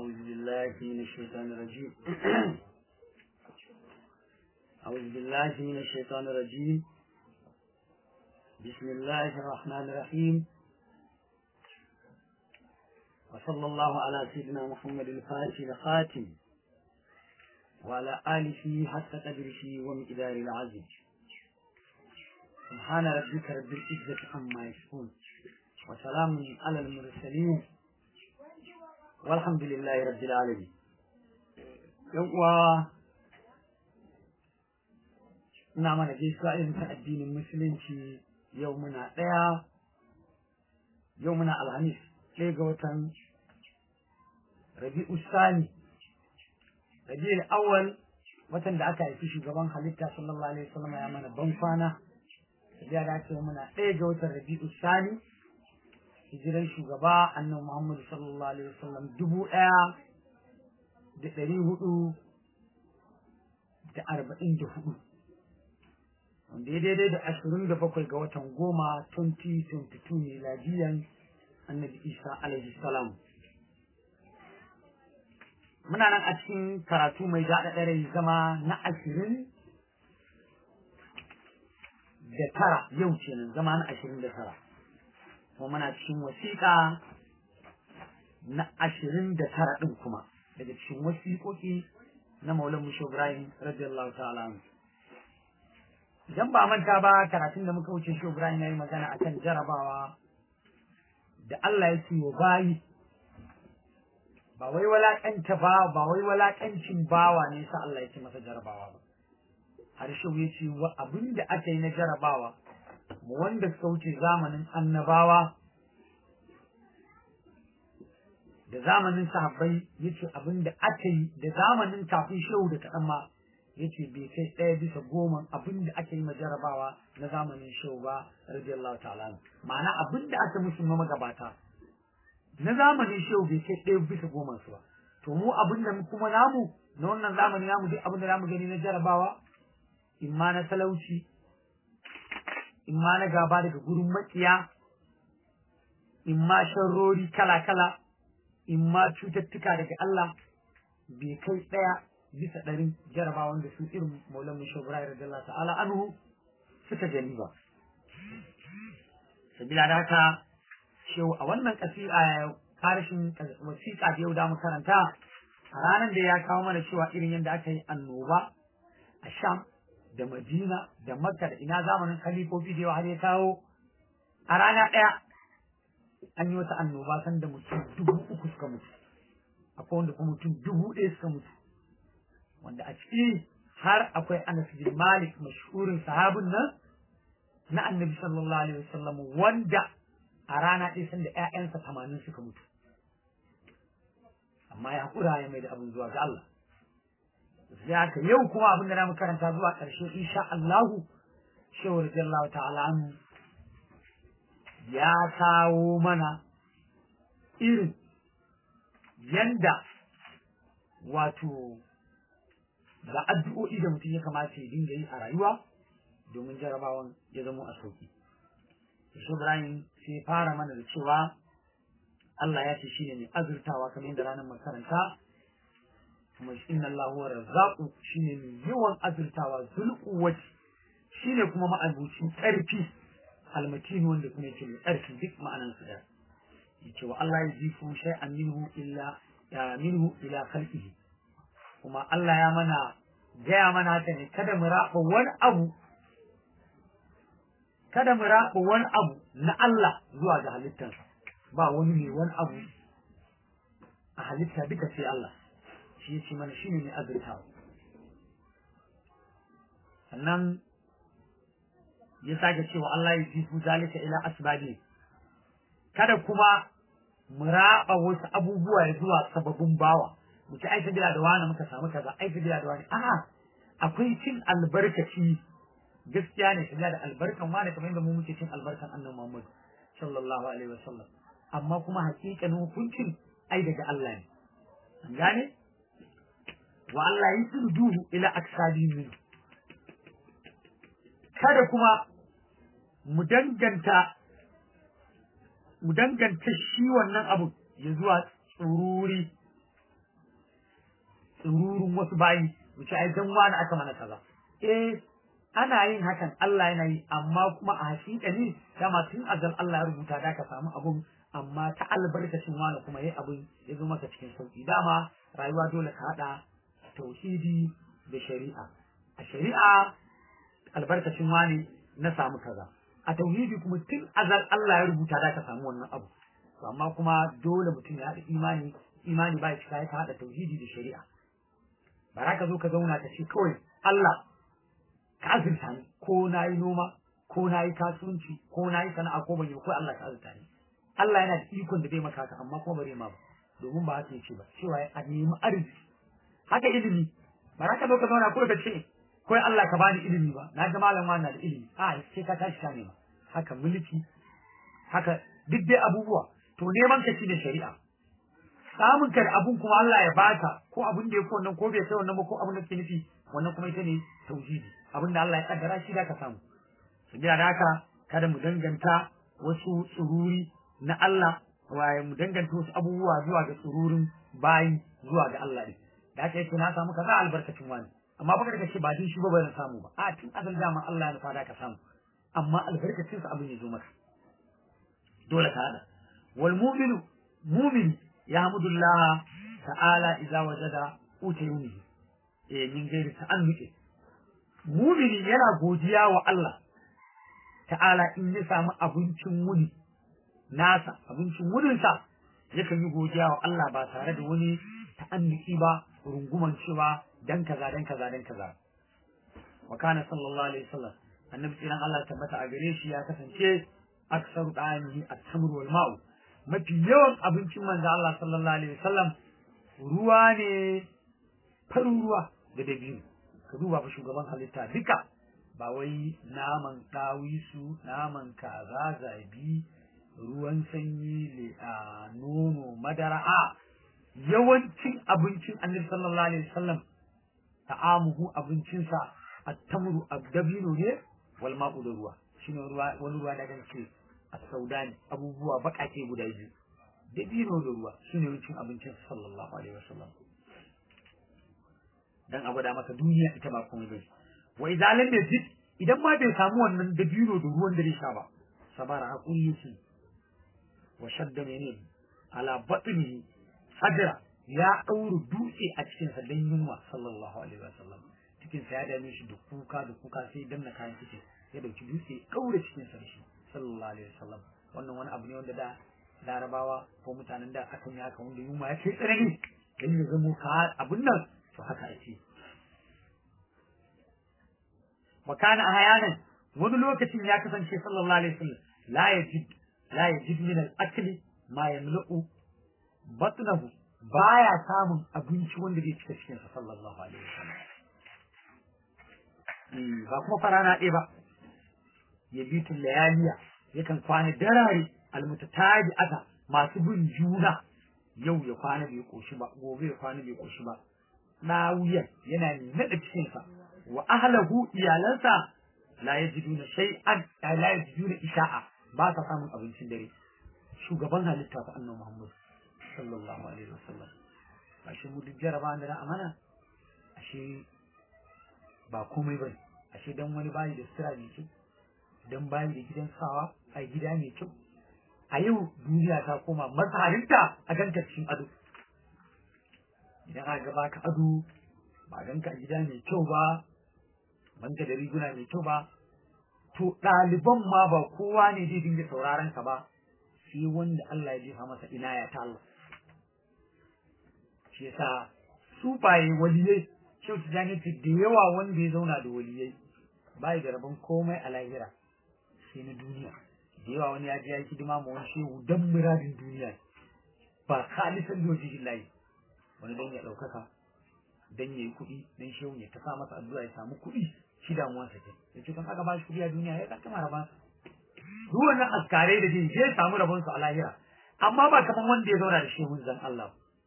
أعوذ بالله من الشيطان الرجيم أعوذ بالله من الشيطان الرجيم بسم الله الرحمن الرحيم وصلى الله على سيدنا محمد الفاتح الخاتم وعلى آله حتى قدره ومقدار العزيز سبحان ربك رب العزة عما يصفون وسلام على المرسلين والحمد لله رب العالمين يوم ina mana gaisuwa irin ta addinin musulunci yau muna ɗaya yau muna alhamis ɗaya ga watan rabi'u sani rabi'ul awwal watan da aka haifi shugaban halitta sallallahu alaihi wasallam ya mana ban kwana ya dace muna ɗaya ga watan rabi'u sani hijiran shugaba annabi Muhammad sallallahu alaihi wasallam dubu ɗaya da ɗari hudu da arba'in da hudu wanda ya daidai da ashirin da bakwai ga watan goma 2022 miladiyan annabi isa alaihi salam muna nan a cikin karatu mai daɗa ɗare zama na ashirin da tara yau kenan zama na ashirin da tara kuma muna cikin wasiƙa na ashirin da tara ɗin kuma daga cikin wasiƙoƙi na maulan musho ibrahim radiyallahu ta'ala idan ba manta ba karatun da muka wuce shi ibrahim ya yi magana akan jarabawa da Allah ya ce wa bayi ba wai walaƙanta ba ba wai walaƙancin bawa ne sa Allah ya ce masa jarabawa ba har shi ya ce wa abin da aka yi na jarabawa wanda suka wuce zamanin annabawa da zamanin sahabbai yace abin da aka yi da zamanin kafin shehu da kaɗan ma yace bai kai ɗaya bisa goma abin da aka yi jarabawa na zamanin shehu ba radiyallahu ta'ala ma'ana abin da aka musu na magabata na zamanin shehu bai kai ɗaya bisa goma su ba to mu abin da kuma namu na wannan zamani namu duk abin da namu gani na jarabawa imma na talauci in ma na gaba daga gurin makiya in ma sharrori kala-kala in ma cututtuka daga Allah bai kai ɗaya bisa ɗarin jaraba wanda su irin maulan mu shobrai radiyallahu ta'ala anhu suka gani ba sabila da haka shehu a wannan ƙasida karshen wasiƙa da yau da mu karanta a ranar da ya kawo mana cewa irin yadda aka yi annoba a sham da Madina da Makka da ina zamanin khalifofi da yawa har ya kawo a rana ɗaya an yi wata annoba san da mutum dubu uku suka mutu akwai wanda kuma mutum dubu ɗaya suka mutu wanda a ciki har akwai Anas bin Malik mashhurin sahabin nan na Annabi sallallahu alaihi wasallam wanda a rana ɗaya san da ƴaƴansa tamanin suka mutu amma ya hakura ya mai da abin zuwa ga Allah sai haka yau kuma abin da mu karanta zuwa ƙarshe insha Allahu shehu radiyallahu ta'ala anhu ya kawo mana irin yanda wato ga addu'o'i da mutum ya kamata ya dinga yi a rayuwa domin jarabawan ya zamo a sauki Shehu Ibrahim sai fara mana da cewa Allah ya ce shi ne mai azurtawa kamar yadda ranar makaranta kuma inna Allah huwa razzaqu shine mai yawan azurtawa zulquwati shine kuma ma'abucin ƙarfi almatin wanda kuma yake mai ƙarfi duk ma'anan su da yace wa Allah yajifu shay'an minhu illa ya minhu ila khalqihi kuma Allah ya mana gaya mana haka ne kada mu raba wani abu kada mu raba wani abu na Allah zuwa ga halittarsa ba wani ne wani abu a halitta duka sai Allah shi ya ce mana shi ne mai azurtawa sannan ya sake cewa Allah ya jifu zalika ila asbabi kada kuma mu raba wasu abubuwa ya zuwa sababin bawa mu ci aika bila da wani muka samu kaza aika bila da wani a'a akwai cin albarkaci gaskiya ne shiga da albarkan wani kamar yadda mu muke cin albarkan annabi Muhammad sallallahu alaihi wasallam amma kuma hakikanin hukuncin ai daga Allah ne an gane wa Allah yi duhu ila aksabi min kada kuma mu danganta mu danganta shi wannan abu ya zuwa tsururi tsururun wasu bayi mu ce ai dan wani aka mana kaza eh ana yin hakan Allah yana yi amma kuma a hakika ne dama tun azal Allah ya rubuta da ka samu abun amma ta albarkacin wani kuma yayi abun ya zo maka cikin sauki dama rayuwa dole ka hada tauhidi da shari'a a shari'a albarkacin wani na samu kaza a tauhidi kuma tun azal Allah ya rubuta da ka samu wannan abu to amma kuma dole mutum ya haɗa imani imani ba shi kai ka haɗa tauhidi da shari'a ba za ka zo ka zauna ka ce kawai Allah ka azurta ni ko na yi noma ko na yi kasuwanci ko na yi sana'a ko ban yi ko Allah ka azurta ni Allah yana da ikon da zai maka haka amma kuma bare ma ba domin ba haka yake ba cewa a nemi arziki haka ilimi ba za ka zo ka zauna ko ka ce ko Allah ka bani ilimi ba na ga malam na da ilimi a sai ka tashi ka nema haka mulki haka duk dai abubuwa to neman ka shi da shari'a samun ka da abun kuma Allah ya baka ko abun da ya ko wannan ko bai kai wannan ba ko abun da ke nufi wannan kuma ita ne tauhidi abin da Allah ya kaddara shi da ka samu sabiya da haka kada mu danganta wasu tsururi na Allah waye mu danganta wasu abubuwa zuwa ga tsururin bayi zuwa ga Allah ne da haka yake na samu kaza albarkacin wani amma baka da ce ba din shi ba ban samu ba a tun azal dama Allah ya nufa da ka samu amma albarkacin sa abin ya zo maka dole ka hada wal mu'minu mu'min yahmudullah ta'ala idza wajada utayuni eh min gairi ta'annuki mumini yana godiya wa Allah ta'ala in ya samu abincin wuni nasa abincin wuninsa yakan yi godiya wa Allah ba tare da wani ta'annuki ba runguman cewa dan kaza dan kaza dan kaza wa kana sallallahu alaihi wasallam annabi tsiran Allah tabbata a gare shi ya kasance aksaru da'ani at-tamr wal ma'u mafi yawan abincin manzo Allah sallallahu alaihi wasallam ruwa ne farin ruwa da dabino ka duba fa shugaban halitta duka ba wai naman ɗawisu naman kaza zabi ruwan sanyi le a nono madara a yawancin abincin annabi sallallahu alaihi wasallam ta'amuhu abincinsa at-tamru ad-dabino ne wal ma'u da ruwa shine ruwa wani ruwa da ganke as-saudani abubuwa bakake guda biyu dabino da ruwa shine yawancin abincin sallallahu alaihi wasallam dan a gwada maka duniya ita ba komai bane wa idza lam yajid idan ma bai samu wannan dabino da ruwan da zai sha ba sabara hakuri yake wa shadda mene ala batni sadra ya dauru dutse a cikin sa dan yunwa sallallahu alaihi wasallam cikin sa ya dame shi da kuka da kuka sai danna kayan cikin ya dauki dutse daure cikin sa shi sallallahu alaihi wasallam wannan wani abu ne wanda da larabawa ko mutanen da akan yi haka wanda yunwa ya kai tsanani dan ya zamo ka abun nan to haka ake wa kana ahyanan wani lokacin ya kasance sallallahu alaihi wasallam la yajid la yajid min al-akl ma yamla'u batnahu baya samun abinci wanda zai cika cikin sa sallallahu alaihi wasallam ba kuma farana ɗaya ba ya bi tun layaliya yakan kwana darare almutataji ata masu bin juna yau ya kwana bai koshi ba gobe ya kwana bai koshi ba ɗawuyan yana naɗa cikinsa wa ahlahu iyalansa la yajiduna shay'an la yajiduna isha'a ba sa samun abincin dare shugaban halitta fa annabi Muhammad sallallahu alaihi wasallam ashe mu duk jaraba da da amana ashe ba komai bane ashe dan wani bayi da sira mai kyau dan bayi da gidan sawa a gida mai kyau a yau duniya ta koma mazarinta a ganta cikin ado idan aka gaba ka ado ba ganka a gida mai kyau ba banka da riguna mai kyau ba to ɗaliban ma ba kowa ne zai dinga sauraron ka ba sai wanda Allah ya jefa masa inaya ta Allah shi yasa su baye waliyai shi ta jani da yawa wanda ya zauna da waliyai bai da rabon komai a lahira sai na duniya da yawa wani ya je ya yi hidima ma wani shehu dan muradin duniya ba khalisan da wajen layi wani dan ya ɗaukaka dan ya yi kuɗi dan shehu ya ta sa masa addu'a ya samu kuɗi shi damuwarsa ke ya ce kan aka ba shi kuɗi a duniya ya kama rabon duk wannan askarai da jin zai samu rabon su a lahira amma ba kaman wanda ya zauna da shehun zan Allah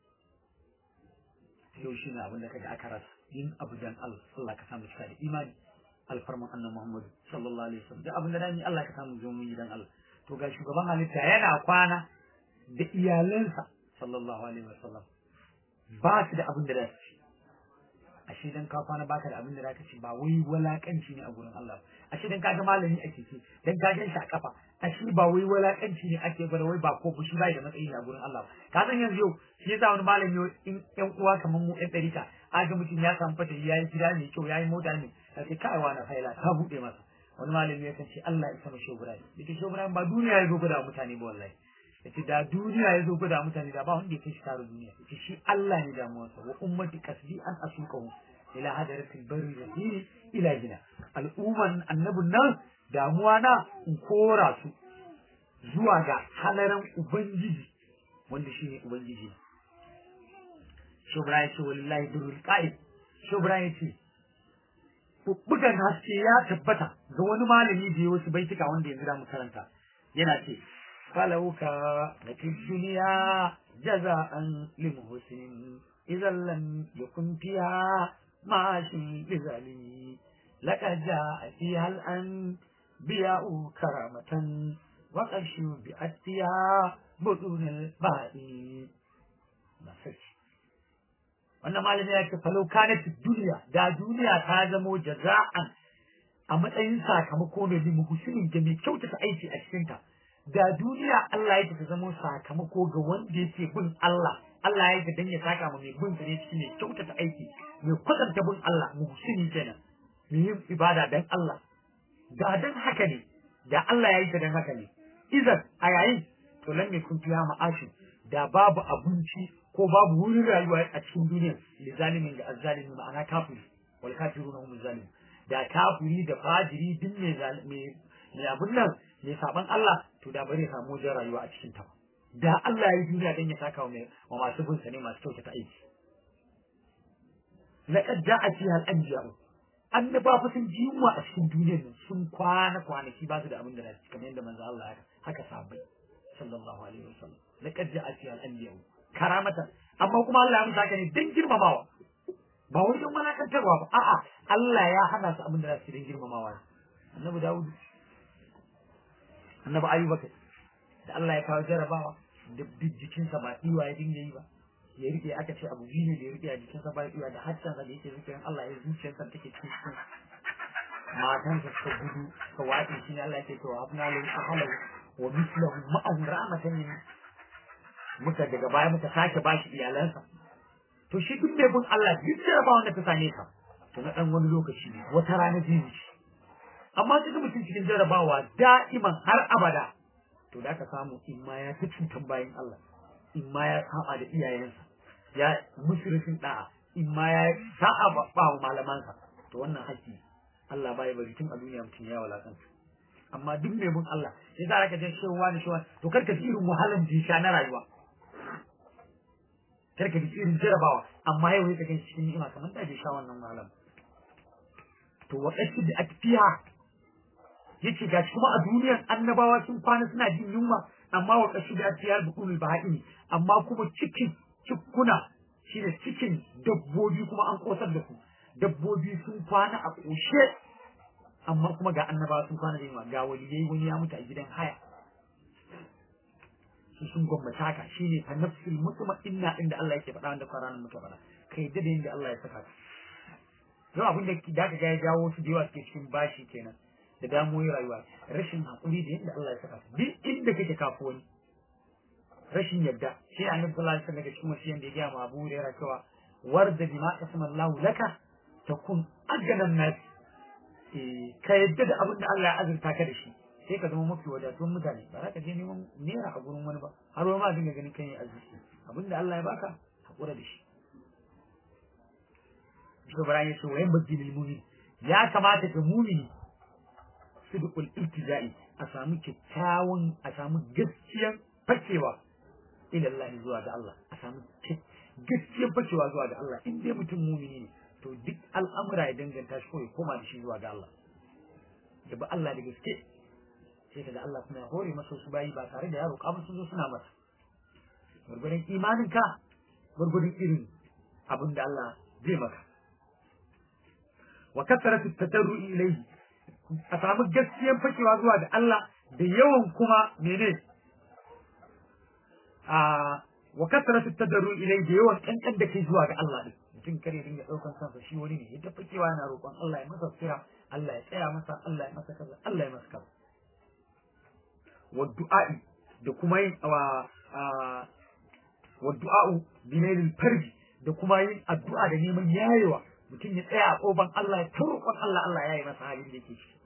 yau shi ne abin da kaga aka rasa yin abu dan Allah Allah ka samu cika da imani alfarman annabi Muhammad sallallahu alaihi wasallam da abin da dani Allah ka samu zo mun dan Allah to ga shugaban halitta yana kwana da iyalansa sallallahu alaihi wasallam ba su da abin da za su ci ashe dan ka kwana baka da abin da zaka ci ba wai walakanci ne a gurin Allah ashe dan ka ga malami a keke dan ka gan shi a kafa ashe ba wai walakanci ne ake gwada wai ba ko fushi bai da matsayi a gurin Allah ka san yanzu yau shi yasa wani malami in ƴan uwa kamar mu ƴan ɗarika aga mutum ya samu fata ya yi gida mai kyau ya yi mota ne ka ce kai wani faila ka buɗe masa wani malami ya san ce Allah ya sama shobran dake shobran ba duniya ya zo gwada mutane ba wallahi yace da duniya ya zo gwada mutane da ba wanda ya kai shi tare duniya yace shi Allah ne damuwarsa wa ummati kasbi an asuqahu ila hadaratil barri rahimi ila gina al'umman annabin nan damuwa na in kora su zuwa ga halaran ubangiji wanda shine ubangiji shobra yace wallahi durul qa'id shobra yace bugan haske ya tabbata ga wani malami da ya wasu baituka wanda yanzu da mu karanta yana ce فلوك لفي الدنيا جزاء لمحسن إذا لم يكن فيها معاش لظالم لقد جاء فيها الأنبياء كرامة وقد شبعت فيها بطون البائن wannan malami ya ce falau kanat duniya da duniya ta zamo jaza'an a matsayin sakamako ne limu husinin da mai kyautata aiki a cikinta da duniya Allah ya ta zama sakamako ga wanda yake bin Allah Allah ya dan ya saka mu mai bin sa ne cikin mai kyautata aiki mai kwatanta bin Allah muhsini kenan mai yin ibada dan Allah da dan haka ne da Allah ya yi ta dan haka ne idan a yayin to lan ne kun fiya ma'ashin da babu abinci ko babu wurin rayuwa a cikin duniya li zalimin ga azzalimi ma'ana kafiri wal kafiruna hum zalimun da kafiri da fajiri duk mai mai abun nan mai saban Allah to da bari samu wajen rayuwa a cikin ta da Allah ya yi duniya dan ya saka wa masu bin sa ne masu kyautata aiki laqad ja'a fiha al-anbiya annaba fa sun ji yunwa a cikin duniyar nan sun kwana kwanaki ba su da abin da za su kamar yadda manzo Allah ya haka sahabbai sallallahu alaihi wasallam laqad ja'a fiha al-anbiya karamata amma kuma Allah ya musa haka ne dan girmamawa ba wai don malakantarwa ba a'a Allah ya hana su abin da za su dan girmamawa annabi Dawud annabi Ayyuba kai da Allah ya kawo jarabawa da jikinsa ba iwa ya dinga yi ba ya rike aka ce abu biyu ne da ya rike a jikinsa ba iwa da haccansa da yake zikirin Allah ya zuciyarsa take cikin cikin matansa suka gudu suka wace shi ne Allah ya ce to habna lahu ahlahu wa mithlahu ma'ahu rahmatan min muka daga baya muka sake bashi iyalansa to shi duk mai bin Allah duk jarabawa da ta same ka to na dan wani lokaci ne wata rana zai wuce amma kaga mutum cikin jarabawa da'iman har abada to da ka samu in ma ya fi cutan bayan Allah in ma ya saba da iyayensa ya mushrifin da'a in ma ya sa'a ba wa malamansa to wannan haƙƙi Allah bai bari tun a duniya mutum ya walakanta amma duk mai bin Allah ya za ka je shewa ne shewa to karka ji irin wahalan jisha na rayuwa karka ji irin jarabawa amma yau ya kaga cikin ni'ima kamar da je sha wannan wahalan to waɗansu da akfiya yace gashi kuma a duniyar annabawa sun kwana suna jin yunwa amma wa kashi da tiyar bukunul baha'ini amma kuma cikin cikuna shine cikin dabbobi kuma an kosar da su dabbobi sun kwana a koshe amma kuma ga annabawa sun kwana da yunwa ga waliyai wani ya mutu a gidan haya su sun gwamnati haka shine fa nafsul mutma'inna inda Allah yake faɗa wanda Qur'anin muka faɗa kai da inda Allah ya saka yau abin da da ka ga ya jawo su da yawa suke cikin bashi kenan da damuwoyin rayuwa rashin haƙuri da yadda Allah ya saka su duk inda kake kafu wani rashin yadda shi ne annabi sallallahu alaihi wasallam daga cikin wasiyan da ya gaya ma Abu Hurairah cewa warda bima qasama Allah laka takun aganan nas eh ka yadda da abin da Allah ya azurta ka da shi sai ka zama mafi wadatuwan mutane ba za ka je neman naira a gurin wani ba har wani ma dinga ganin kan yi arziki abin da Allah ya baka haƙura da shi Shi Ibrahim ya ce wa yan bajjilil mumin ya kamata ka mumini sidqul iltijai a samu kyakkyawan a samu gaskiyar fakewa ila Allah zuwa ga Allah a samu gaskiyar fakewa zuwa ga Allah in dai mutum mumini ne to duk al'amura ya danganta shi ko ya koma da shi zuwa ga Allah da ba Allah da gaske sai kaga Allah kuma ya hore masa su bayi ba tare da yaro kamar sun zo suna masa gurgurin imanin ka gurgurin irin abin da Allah zai maka wa kasaratu tatarru'i ilayhi a samu gaskiyar fakewa zuwa ga Allah da yawan kuma mene a wa kasratu tadarru ilai da yawan kankan da kai zuwa ga Allah din mutum kare dinga daukan kansa shi wani ne ya tafi kewa yana roƙon Allah ya masa sira Allah ya tsaya masa Allah ya masa kaza Allah ya masa kaza wa du'a'i da kuma yin wa wa du'a'u binailil farji da kuma yin addu'a da neman yayewa mutum ya tsaya a koban Allah ya roƙon Allah Allah ya yi masa halin da yake ciki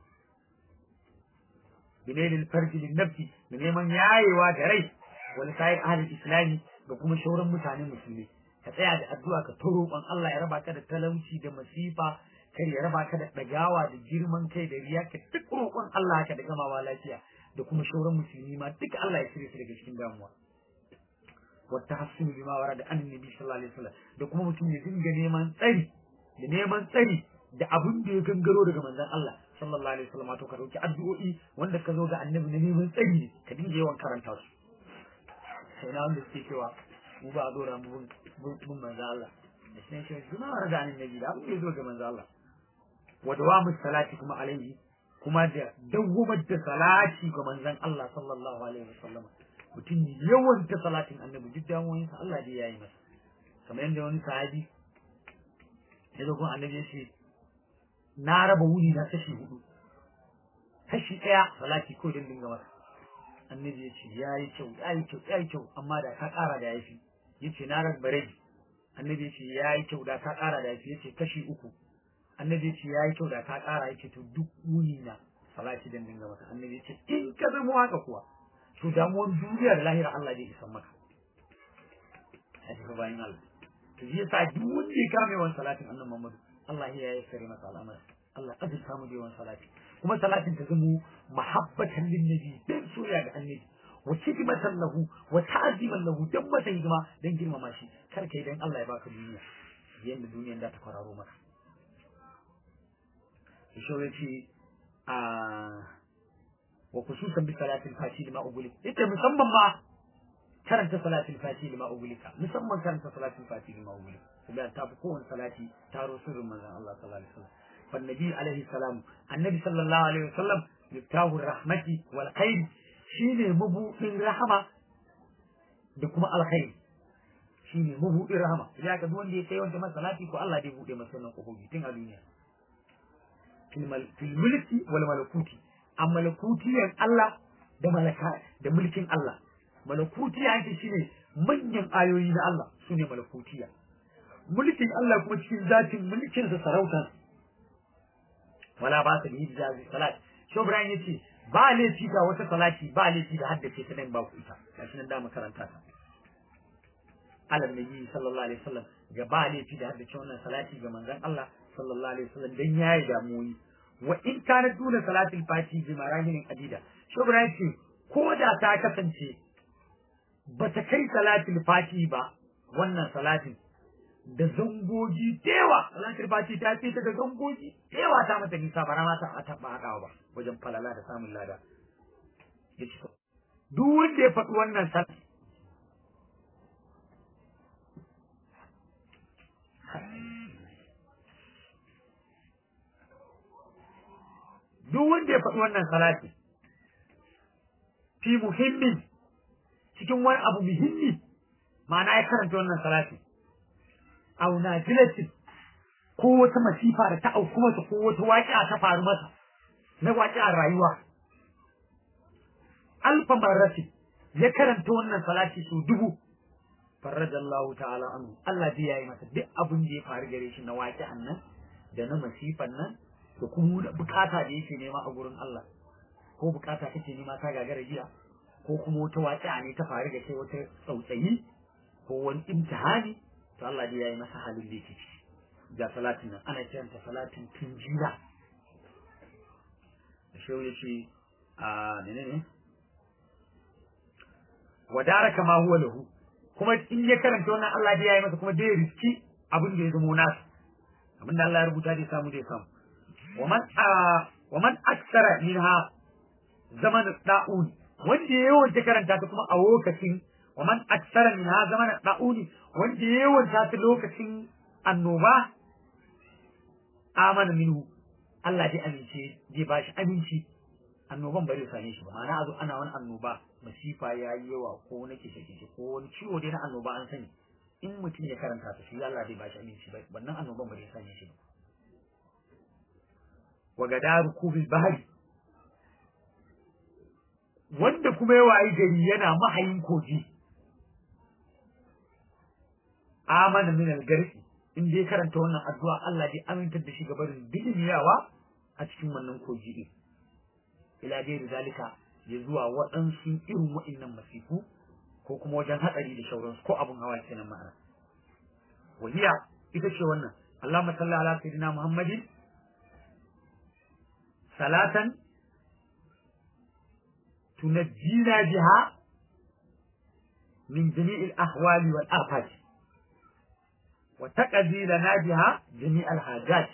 binailil farji lin nafsi da neman yayewa da rai wani sayar ahlul islami da kuma shauran mutanen musulmi ka tsaya da addu'a ka ta roƙon Allah ya raba ka da talauci da masifa kar ya raba ka da ɗagawa da girman kai da riya ka duk roƙon Allah haka da gamawa lafiya da kuma shauran musulmi ma duka Allah ya cire su daga cikin damuwa wata hasunu bima wara da annabi sallallahu alaihi wasallam da kuma mutum ya dinga neman tsari da neman tsari da abin da ya gangaro daga manzon Allah sallallahu alaihi wasallam to ka dauki addu'o'i wanda ka zo ga annabi na neman tsari ne ka dinga yawan karanta su sai na wanda suke cewa mu ba a dora mu bin manzon Allah da shi ne shi bima wara da annabi da abin da ya zo ga manzon Allah wa dawamu salati kuma alaihi kuma da dawwamar da salati ga manzon Allah sallallahu alaihi wasallam mutum yawan ta salatin annabi duk damuwoyinsa Allah dai yayi masa kamar yadda wani sahabi ya zo kuma annabi ya ce na raba wuni na kashi hudu kashi ɗaya salati ko don dinga masa annabi ya ce ya yi kyau ya yi kyau ya yi kyau amma da ka ƙara da yafi ya ce na raba rabi annabi ya ce ya yi kyau da ka ƙara da yafi ya ce kashi uku annabi ya ce ya yi kyau da ka ƙara ya ce to duk wuni na salati don dinga masa annabi ya ce in ka zama haka kuwa to damuwan duniya da lahira Allah zai isan maka a cikin bayan Allah to shi yasa duk wanda ya kame wani salatin annan Muhammadu Allah ya yi sare masa al'amari Allah ya samu da yawan salati kuma salatin ta zamo mahabbatan lin nabi dan soyayya ga annabi wa khidmatan lahu wa ta'ziman lahu dan masa hidima dan girmama shi kar kai dan Allah ya baka duniya yanda duniyan da ta kwararo maka shi yace a wa khususan bi salatil fati lima ugulik ita musamman ma karanta salatil fati lima ugulika musamman karanta salatil fati lima ugulik saboda ta fi kowane salati taro sirrin manzon Allah sallallahu alaihi wasallam fan nabi alaihi salam annabi sallallahu alaihi wasallam miftahu rahmati wal khair shine mabudin rahama da kuma alkhair shine mabudin rahama idan ka duk wanda ya kai wanda masalati ko Allah zai bude masa wannan kofofi tun a duniya fil mulki wal malakuti a malakutiyan Allah da malaka da mulkin Allah malakutiya ake shine manyan ayoyi na Allah sune malakutiya mulkin Allah kuma cikin zatin mulkin sa sarauta wala ba ta yi jazi salat shi Ibrahim yace ba laifi ga wata salati ba laifi da haddace ta nan ba ku ita gashi nan da makaranta ta alam nabi sallallahu alaihi wasallam ga ba laifi da haddace wannan salati ga manzon Allah sallallahu alaihi wasallam dan yayi damuwoyi wa in kana duna salatul fati bi marahin adida shubra yace ko da ta kasance bata kai salatul fati ba wannan salatin da zangoji dewa salatul fati ta ce ta da zangoji dewa ta mata nisa bara ma ta ta ba hadawa ba wajen falala da samun lada yace duk wanda ya faɗi wannan salati duk wanda ya faɗi wannan salati fi muhimmin cikin wani abu muhimmi ma'ana ya karanta wannan salati au nazilatin ko wata masifa da ta auku masa ko wata waƙi'a ta faru masa na waƙi'ar rayuwa alfa marrati ya karanta wannan salati su dubu farrajallahu ta'ala anhu Allah zai yayi masa duk abin da ya faru gare shi na waƙi'an nan da na masifan nan da kuma bukata da yake nema a gurin Allah ko bukata kake nema ta gagara jiya ko kuma wata waƙi'a ne ta faru da kai wata tsautsayi ko wani imtihani to Allah dai yayi masa halin da yake ciki ga salatin nan ana kiranta salatin tunjira da shehu yace a menene wadara kama huwa lahu kuma in ya karanta wannan Allah dai yayi masa kuma dai riski abin da ya zama nasu abin da Allah ya rubuta dai samu dai samu ومن آه ومن أكثر منها زمن الطاعون wanda ya yawanta karanta ta kuma a lokacin wa man aksara min ha zaman da'uni wanda ya yawanta ta lokacin annoba amana minhu Allah dai amince zai ba shi aminci annoban ba zai same shi ba ma'ana a zo ana wani annoba masifa ya yi yawa ko na kishe kishe ko wani ciwo dai na annoba an sani in mutum ya karanta ta shi Allah zai bashi aminci ba wannan annoban ba zai same shi ba wa gadaru kubil bahri wanda kuma ya wayi gari yana mahayin kogi amana min al-garfi in dai karanta wannan addu'a Allah zai amintar da shi ga barin dilmiyawa a cikin wannan kogi din ila dai zalika ya zuwa waɗansu irin waɗannan masifu ko kuma wajen hatsari da shauransu ko abun hawa kenan ma'ana wahiya ita ce wannan Allahumma salli ala sayyidina Muhammadin salatan tunajjina biha min jami'il ahwali wal afat wa taqdi lana biha jami'al hajat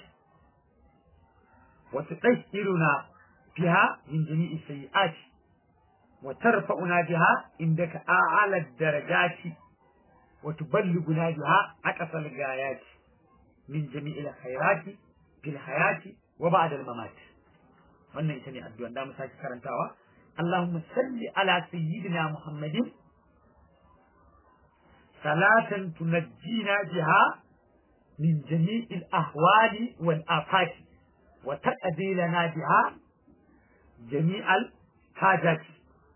wa tutahhiruna biha min jami'is sayyi'at وترفعنا بها عندك أعلى الدرجات وتبلغنا بها أقصى الغايات من جميع الخيرات في الحياة وبعد الممات wannan ita ne addu'an da mu sake karantawa Allahumma salli ala sayyidina Muhammadin salatan tunajjina biha min jami'il ahwali wal afati wa taqdi lana biha jami'al hajati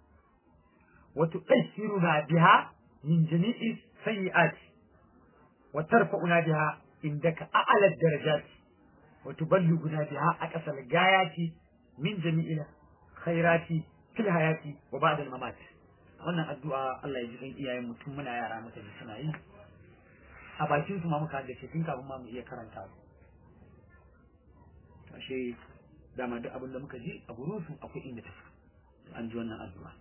وتؤثرنا بها من جميع السيئات وترفعنا بها عندك أعلى الدرجات وتبلغنا بها أقصى الغايات من جميع الخيرات في الحياة وبعد الممات wannan addu'a Allah ya ji kan iyayen mutum muna yara mata da suna yi a bakin su ma muka da tun kafin ma mu iya karanta ashe dama duk abin da muka ji a gurin su akwai inda ta an ji wannan addu'a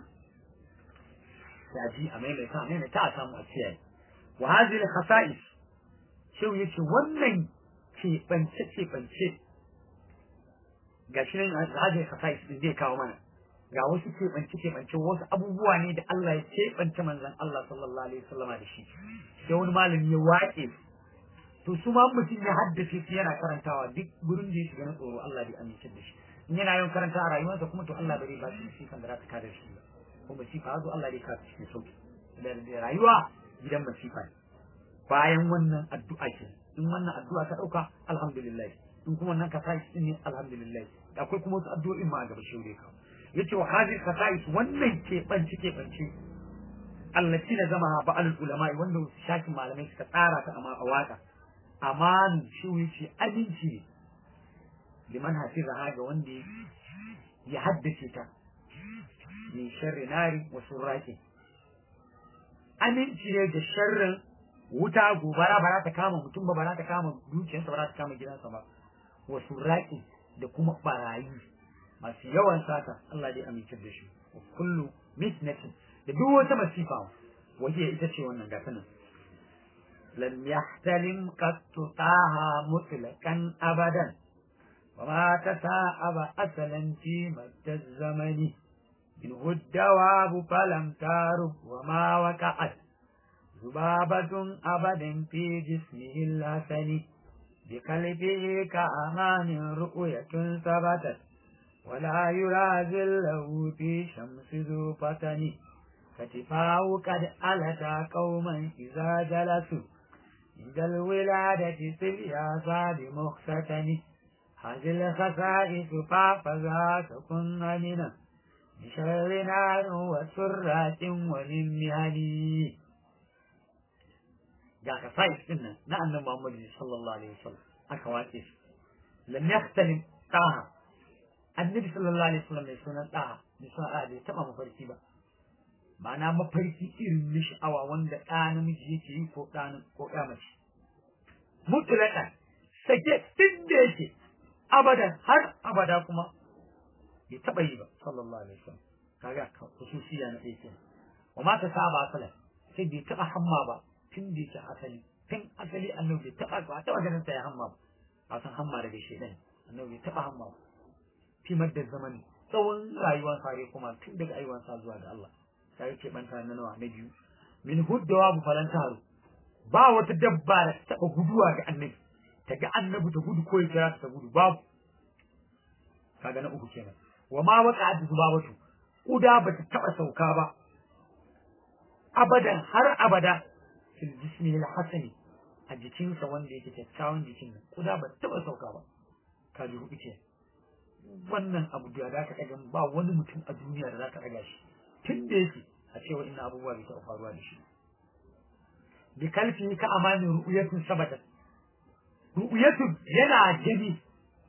taji a maimaita a maimaita a samu a kiyaye wa hadhihi khasa'is shehu yace wannan ce bance ce bance gashi nan hadhihi khasa'is din zai kawo mana ga wasu ce bance ce bance wasu abubuwa ne da Allah ya ce bance manzon Allah sallallahu alaihi wasallama da shi sai wani malami ya waƙe to su ma mutum ya haddace su yana karantawa duk gurin da ya shiga na tsoro Allah bai amince da shi in yana yawan karanta a rayuwarsa kuma to Allah bai ba shi sifan da za ta kada shi ba ko masifa zo Allah dai ka cikin sauki da rayuwa gidan masifa ne bayan wannan addu'a ce in wannan addu'a ta dauka alhamdulillah in kuma wannan ka sai ne alhamdulillah akwai kuma wasu addu'o'in ma a gaba shi ka yace wa hadhihi kasais wannan ke banci ke banci allati na zama ba al ulama wanda shakin malamai suka tsara ta amma a waka amanu shi yace aminci ne liman hafiza ga wanda ya haddace ta min sharri nari wa surraqi aminci ne da sharrin wuta gobara ba za ta kama mutum ba ba za ta kama dukiyarsa ba za ta kama gidansa ba wa surraqi da kuma barayi masu yawan sata Allah dai amince da shi wa kullu misnatin da duk wata masifa waje ita ce wannan gata nan lam yahtalim qattu taha mutlaqan abadan وما تساءب أصلا في مد الزمن منه الدواب فلم تارب وما وقعت ذبابة أبدا في جسمه الحسن بقلبه كأمان رؤية ثبتت ولا يرازل له في شمس ذو فتن كتفاه قد ألتا قوما إذا جلسوا عند الولادة في الياسى بمختتن هذه الخصائص فافذا تكن أمنا بشر نار وسرات ومن مهني ga ka sai din nan na annabi Muhammad sallallahu alaihi wasallam aka wace shi lam yahtalim taha annabi sallallahu alaihi wasallam mai sunan taha mai sunan da bai taba mafarki ba ma'ana mafarki irin na sha'awa wanda ɗa namiji yake yi ko ɗa ko ɗa mace mutlaka sake tun da yake abadan har abada kuma bai taɓa yi ba sallallahu alaihi wasallam kaga khususiya na ɗaya wa ma ta saba asalan sai bai taɓa hamma ba tun da yake asali tun asali annabi bai taɓa ba taɓa ganin sa ya hamma ba a san hamma daga shedan annabi bai taɓa hamma ba fi madda zamani tsawon rayuwar sare kuma tun daga ayyuwan sa zuwa ga Allah sai yake banta na nawa na biyu min huddawa bu falantaru ba wata dabba da ta taɓa guduwa ga annabi ta ga annabi ta gudu ko ya kira ta gudu babu kaga na uku kenan wa ma waka da zubabatu kuda ba ta taba sauka ba abadan har abada fil jismi al hasani a jikinsa wanda yake kyakkyawan jikin nan kuda ba taba sauka ba ka ji hudu ce wannan abu da za ka ɗaga ba wani mutum a duniya da za ka ɗaga shi tun da yake a cewa ina abubuwa bai taɓa faruwa da shi bi kalfi ka amanin ru'uyatun sabata ru'uyatun yana gani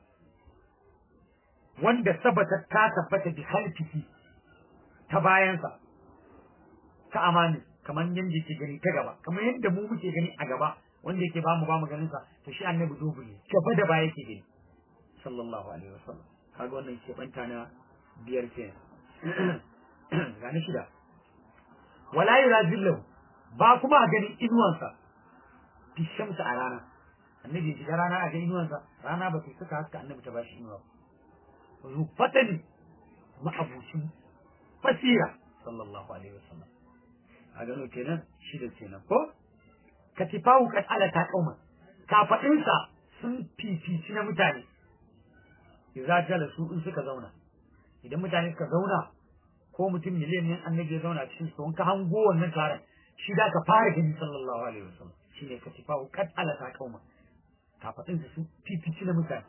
wanda sabata ta tabbata bi kalfihi ta bayansa ka amanin kamar yadda yake gani ta gaba kamar yadda mu muke gani a gaba wanda yake bamu bamu ganin sa to shi annabi dubu ne gaba da baya yake gani sallallahu alaihi wasallam kaga wannan ke banta na biyar kenan ga na shida wala yurazillahu ba kuma a ganin inuwansa fi shamsa a rana annabi shiga rana a ganin inuwansa rana ba ta saka haska annabi ta bashi inuwa rufatani ma'abucin basira sallallahu alaihi wasallam a gano kenan shida kenan ko katifahu kad ala ta kauma kafadinsa sun fifici na mutane idza jalasu in suka zauna idan mutane suka zauna ko mutum miliyan ne annabi ya zauna cikin su ka hango wannan taron shi da ka fara gani sallallahu alaihi wasallam shine katifahu kad ala ta kauma kafadinsa sun fifici na mutane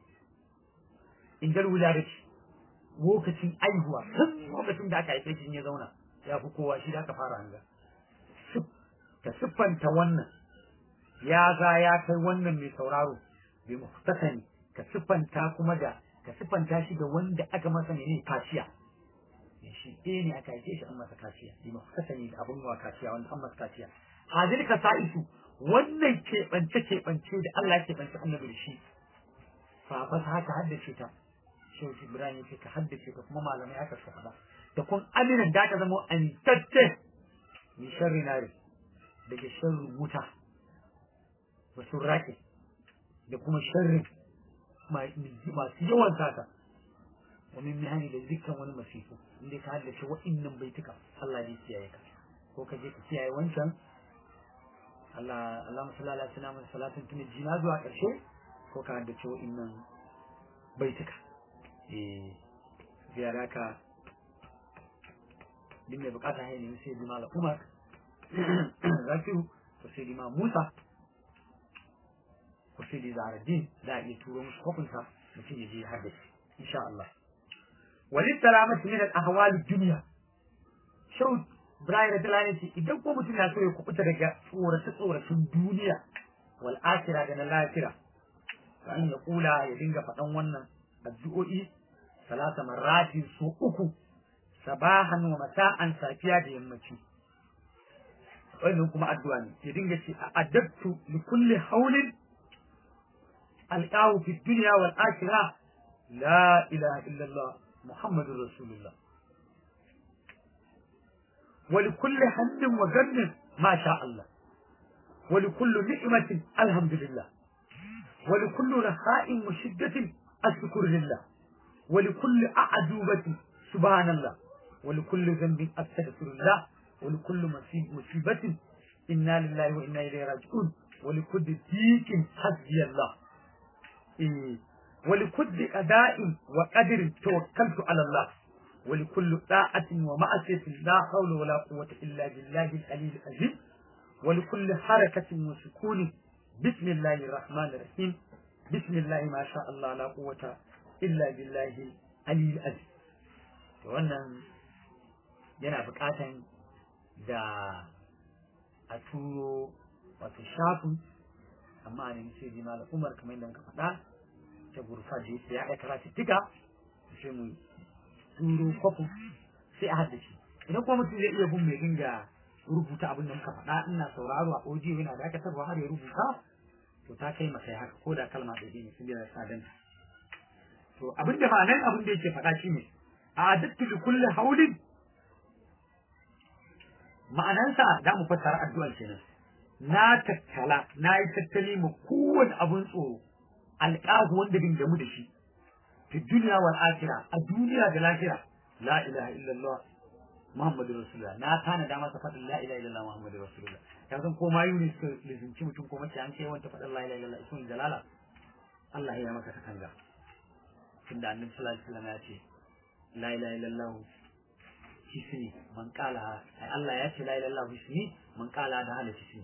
in gal wuladati lokacin aihuwa tun lokacin da aka haife shi ya zauna ya fi kowa shi da aka fara hanga ka siffanta wannan ya za ya kai wannan mai sauraro bai muhtasani ka siffanta kuma da ka siffanta shi da wanda aka masa ne kaciya shi ɗaya ne aka haife shi an masa kaciya bai muhtasani da abin wa kaciya wanda an masa kaciya hazil ka sa'isu wannan keɓance keɓance da Allah ya keɓance annabi da shi fa fa haka haddace ta shehu ibrahim yake ka haddace ka kuma malamai aka faɗa da kun aminan da ka zama amintacce min sharri nari daga sharrin wuta wa surrake da kuma sharrin masu yawan sata wa min mihani da dukkan wani masifu inda ka haddace wa'innan baituka Allah ne kiyaye ka ko ka je ka kiyaye wancan Allah Allah musalla ala sayyidina salatin tuni jina zuwa ƙarshe ko ka haddace wa'innan baituka eh ziyara ka din mai bukata ya nemi sai jima umar zakiru ko sai jima musa ko sai da zaharaddin za a iya turo musu hukunta mutum ya je har da shi insha Allah walid salamati min al ahwal dunya shau Ibrahim Radalani ce idan ko mutum ya so ya kubuta daga tsorace tsoracin duniya wal akhirah da na lahira kan ya kula ya dinga faɗan wannan addu'o'i salasa marratin so uku sabahan wa masa'an safiya da yammaci wannan kuma addu'a ne ya dinga ce addabtu li kulli hawlin alqahu fi dunya wal akhirah la ilaha illa allah muhammadur rasulullah wa li kulli hammin wa gannin ma sha Allah wa li kulli ni'matin alhamdulillah wa li kulli raha'in wa shiddatin ashkur lillah wa li kulli a'dubati subhanallah ولكل ذنب أستغفر الله ولكل مصيبة إنا لله وإنا إليه راجعون ولكل ضيق حسبي الله إيه ولكل أداء وقدر توكلت على الله ولكل طاعة ومعصية لا حول ولا قوة إلا بالله العلي العظيم ولكل حركة وسكون بسم الله الرحمن الرحيم بسم الله ما شاء الله لا قوة إلا بالله العلي العظيم wannan yana buƙatan da a turo wato shafin amma a nemi sai jima umar kamar yadda muka faɗa ta gurfa da yake ya aika ratittika sai mu turo kwafin sai a haddace idan kuma mutum zai iya bin mai dinga rubuta abin da muka faɗa ina sauraro a audio yana dakatarwa har ya rubuta to ta kai masa haka ko da kalma da ne sun da sadanta to abin da ba nan abin da yake faɗa shine a dattu li kulli haulin ma'anansa za mu fassara addu'ar kenan na tattala na yi tattali ma kowane abun tsoro alƙahu wanda bin gamu da shi fi duniya wal akhira a duniya da lahira la ilaha illallah muhammadu rasulullah na tana da masa faɗin la ilaha illallah muhammadu rasulullah ya san ko mayu ne suka lizinci mutum ko mace an kai wanta faɗin la ilaha illallah ismul jalala Allah ya maka katanga tunda annabi sallallahu alaihi wasallam ya ce la ilaha illallah hisni man qala Allah ya ce la ilaha illallah hisni man qala da hala hisni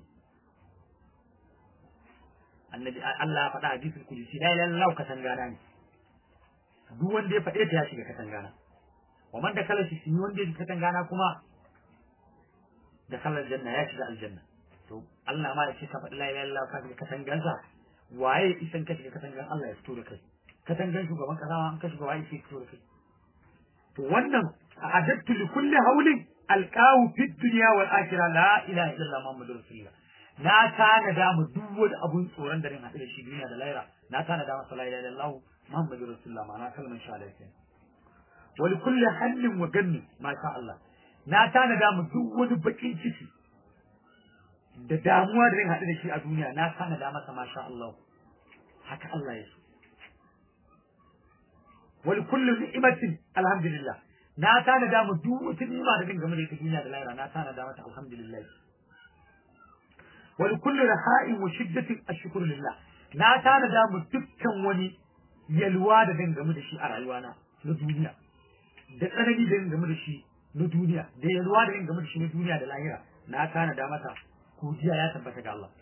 annabi Allah ya faɗa hadisul kudusi la ilaha illallah katangana ne duk wanda ya faɗe ta ya shiga katangana wa man da kala shi wanda ya shiga katangana kuma da kalar janna ya shiga aljanna to Allah ma ya ce ka faɗi la ilaha illallah ka shiga katangansa waye isan ka shiga katangan Allah ya fito da kai katangan shugaban kasa an ka shiga waye sai fito da kai to wannan a adattu li kulli haulin alqawu fid dunya wal akhirah la ilaha illallah muhammadur rasulullah na tanada mu duk wani abun tsoron da rin haɗu da shi duniya da lahira na tanada masa la ilaha illallah muhammadur rasulullah ma'ana kalmar shahada kenan wa li kulli hallin wa ganni ma sha Allah na tanada mu duk wani bakin ciki da damuwa da rin haɗu da shi a duniya na tanada masa ma sha Allah haka Allah ya so wal kullu ni'matin alhamdulillah na tanada mu duk wata ni'ima da rin game da ita duniya da lahira na tanada mata alhamdulillah wal kullu raha'in wa shiddatin ashkuru lillah na tanada mu dukkan wani yalwa da rin game da shi a rayuwana na duniya da tsanani da rin game da shi na duniya da yalwa da rin game da shi na duniya da lahira na tanada mata godiya ya tabbata ga Allah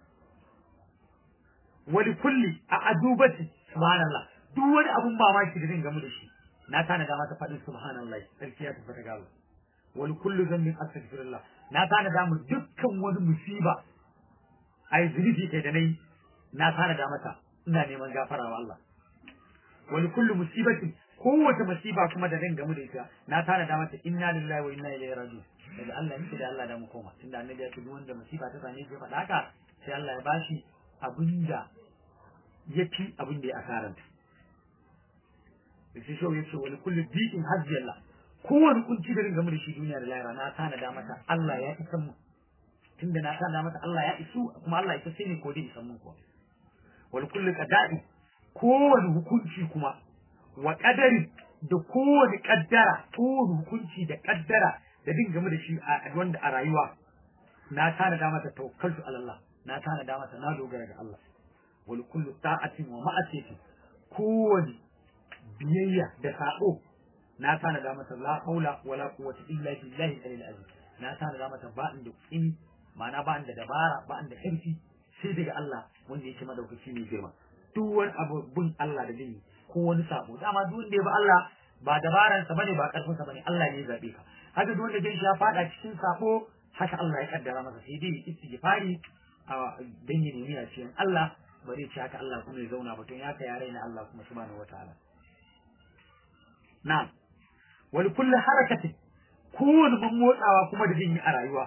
wali kulli a adubati subhanallah duk wani abun mamaki da zan gamu da shi na tana da mata faɗin subhanallah sarki ya tabbata ga Allah wali kullu zambin astaghfirullah na tana da mu dukkan wani musiba ai zunubi kai da nayi na tana da mata ina neman gafara wa Allah wali kullu musibatin kowace musiba kuma da zan gamu da ita na tana da mata inna lillahi wa inna ilaihi raji'un daga Allah ne da Allah da mu koma tunda annabi ya ce duk wanda musiba ta same shi faɗa haka sai Allah ya bashi abinda ya fi abin da ya asaranta da shi shau ya ce wani kullum bi'in hajji Allah kowane kunci da ringa da shi duniya da lahira na tanada mata Allah ya isa mu tunda na tanada mata Allah ya isu kuma Allah ya sai ne ko dai isan mu kuwa wani kullum qada'i kowane hukunci kuma wa qadari da kowane kaddara kowane hukunci da kaddara da dinga mu da shi a wanda a rayuwa na tanada mata tawakkaltu ala Allah na tanada mata na dogara ga Allah wal kullu ta'atin wa ma'asiyatin kowani biyayya da sabo na tanada mata la haula wala quwwata illa billahi al azim na tanada mata ba inda in ma'ana ba inda dabara ba inda karfi sai daga Allah wanda yake madaukaki ne girma duk wani abu bin Allah da zai ko wani sabo dama duk wanda ya ba Allah ba dabaransa bane ba karfinsa bane Allah ne ya zabe ka haka duk wanda jin shi ya fada cikin sabo haka Allah ya kaddara masa sai dai istighfari a dan ya nemi a cikin Allah ba zai ci haka Allah kuma ya zauna ba tun ya ka yare na Allah kuma subhanahu wataala na'am wal kullu harakati kowane ban motsawa kuma da jin yi a rayuwa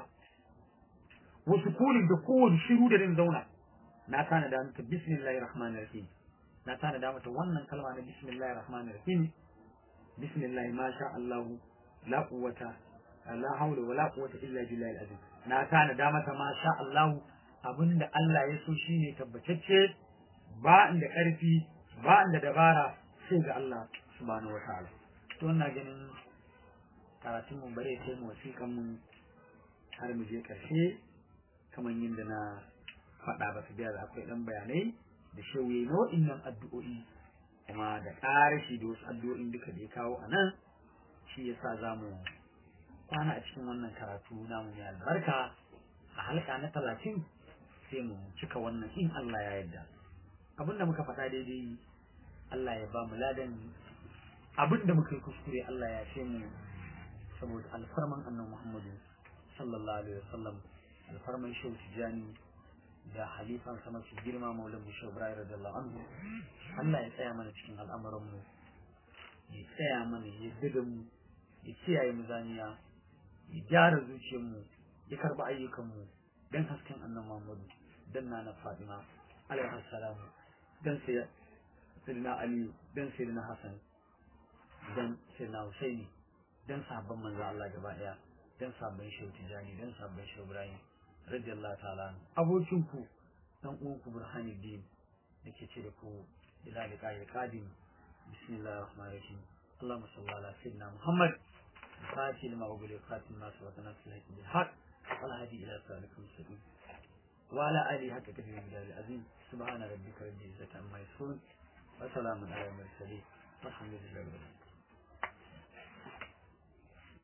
wasu kunin da kowane shiru da zan zauna na tana da mata bismillahir rahmanir rahim na tana da mata wannan kalma na bismillahir rahmanir rahim bismillah ma sha Allah la quwwata la hawla wala quwwata illa billahi al-azim na tana da mata ma sha Allah abinda Allah ya so shine tabbatacce ba inda karfi ba inda dabara sai ga Allah subhanahu wataala to ina ganin karatun mu bare sai mu wasiƙan mu har mu je karshe kamar yadda na faɗa ba su biya da akwai ɗan bayanai da shauye na waɗannan addu'o'i kuma da ƙarashi da wasu addu'o'in duka da ya kawo a nan shi yasa za mu kwana a cikin wannan karatu namu mai albarka a halka na talatin sai mu cika wannan in Allah ya yarda abinda muka faɗa daidai Allah ya ba mu ladan abinda muka yi kuskure Allah ya ce mu saboda alfarman annabi Muhammadu sallallahu alaihi wasallam alfarman shehu tijani da halifan sama su girma maulan mu shehu ibrahim radiyallahu anhu Allah ya tsaya mana cikin al'amuran mu ya tsaya mana ya da mu ya kiyaye mu zaniya ya gyara zuciyar mu ya karba ayyukan mu dan hasken annabi Muhammadu dan nana Fatima alaihi salam dan sai sayyidina Ali dan sayyidina Hassan dan sayyidina Husaini dan sabon manzo Allah gaba daya dan sabon shehu tijani dan sabon shehu Ibrahim radiyallahu ta'ala abokin ku dan uwan ku burhanuddin nake ce da ku ila liqa ya qadim bismillahir rahmanir rahim اللهم صل على سيدنا محمد الفاتح لما أقول خاتم الناس وتنفس بالحق والهدي إلى صراطك المستقيم وعلى آله حق كثير من العظيم سبحان ربك رب العزة عما يصفون وسلام على المرسلين والحمد لله رب العالمين